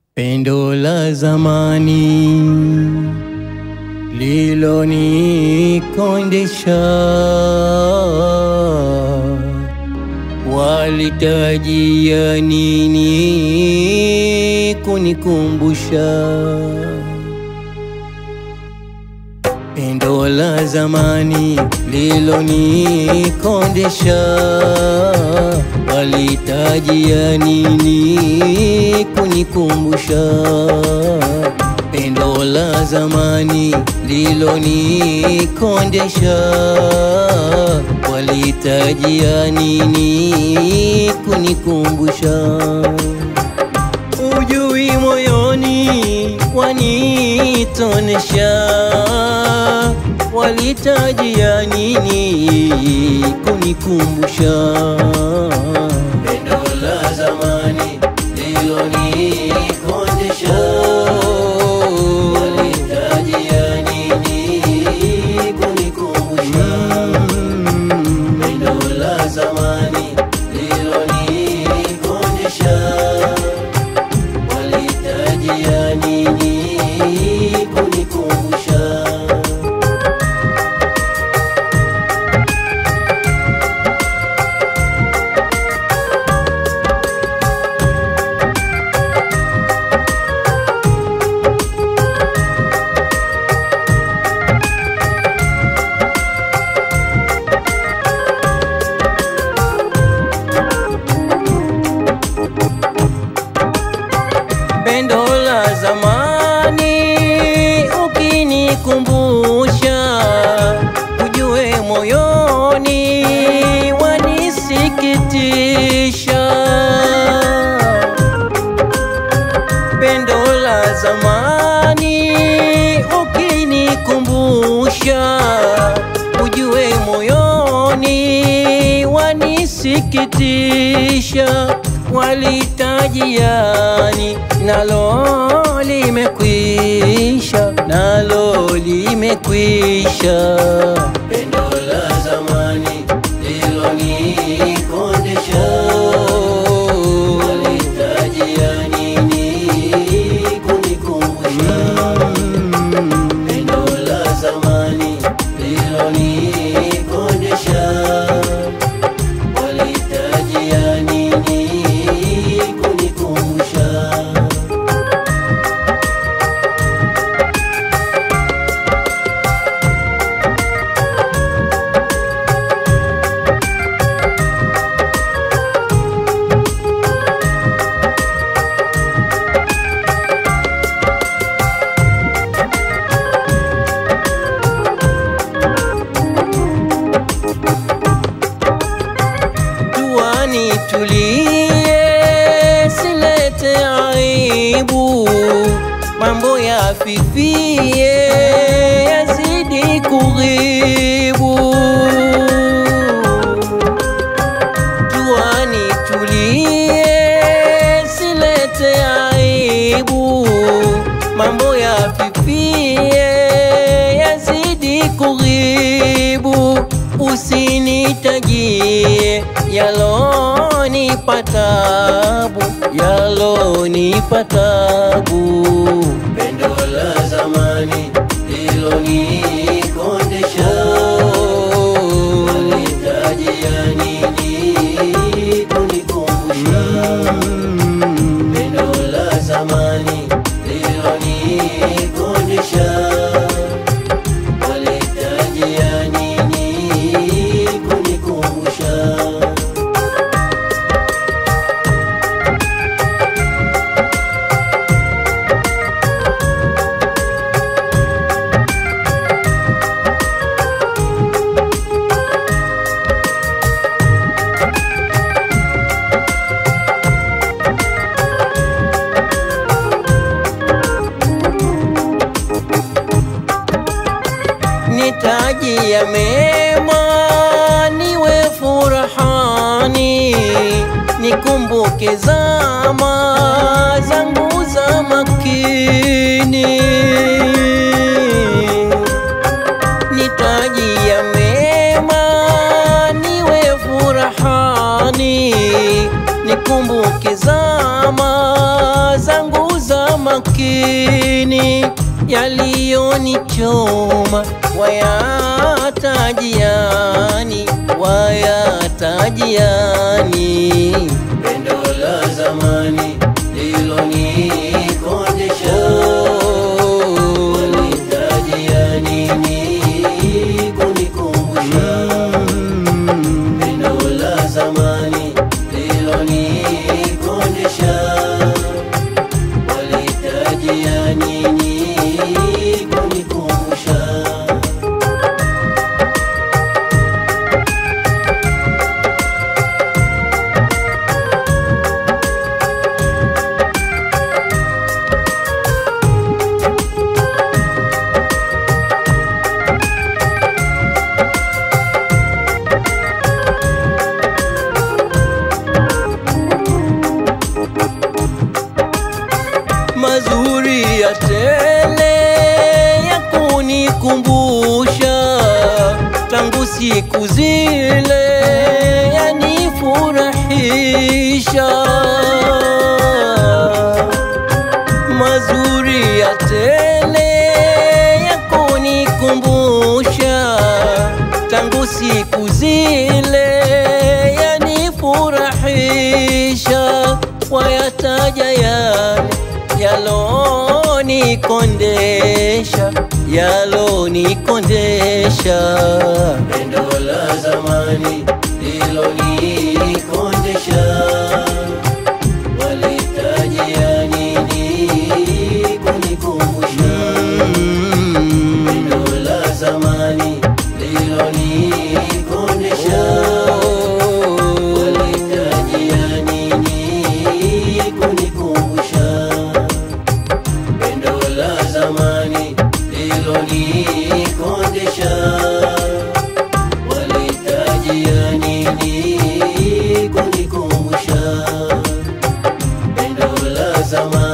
Pendo la zamani lilonikondesha, walitajia nini kunikumbusha? Pendo la zamani lilonikondesha, walitajia nini kunikumbusha? Pendo la zamani lilonikondesha, walitajia nini kunikumbusha? Ujui moyoni wanitonesha, walitajia nini kunikumbusha? Pendo la zamani lilonikondesha, walitajia nini kunikumbusha? Pendo la zamani lilonikondesha walitajia nini kunikumbusha? Pendo la zamani ukinikumbusha, ujue moyoni wanisikitisha. Pendo la zamani ukinikumbusha, ujue moyoni wanisikitisha. Walitajiani nalo limekwisha, nalo limekwisha. Pendo la zamani lilonikondesha, walitajia nini kunikumbusha? Pendo la zamani lilonikondesha walitajia nini kunikumbusha? Tuani tulie, silete aibu, mambo ya fifie yazidi kughibu. Tuani tulie, silete aibu, mambo ya fifie yazidi kughibu. Usinitajie yalonipa tabu, yalonipa tabu. Pendo la zamani lilonikondesha, walitajia nini kunikumbusha? Pendo la zamani lilonikondesha walitajia nini kunikumbusha? nitajia mema niwe furahani, nikumbuke zama zangu za makini. Nitajia mema niwe furahani, nikumbuke zama zangu za makini yaliyonichoma wayatajiani wayatajiani Pendo la zamani lilonikondesha walitajia nini kunikumbusha Pendo la zamani lilonikondesha walitajia nini kunikumbusha mazuri ya tele ya kunikumbusha tangu siku zile yanifurahisha mazuri ya tele ya kunikumbusha tangu siku zile yanifurahisha wayataja yale yalonikondesha yalonikondesha Pendo la zamani lilonikondesha walitajia nini kunikumbusha Mm. Pendo la zamani lilonikondesha walitajia nini kunikumbusha Pendo la zamani lilonikondesha walitajia nini kunikumbusha Pendo la zamani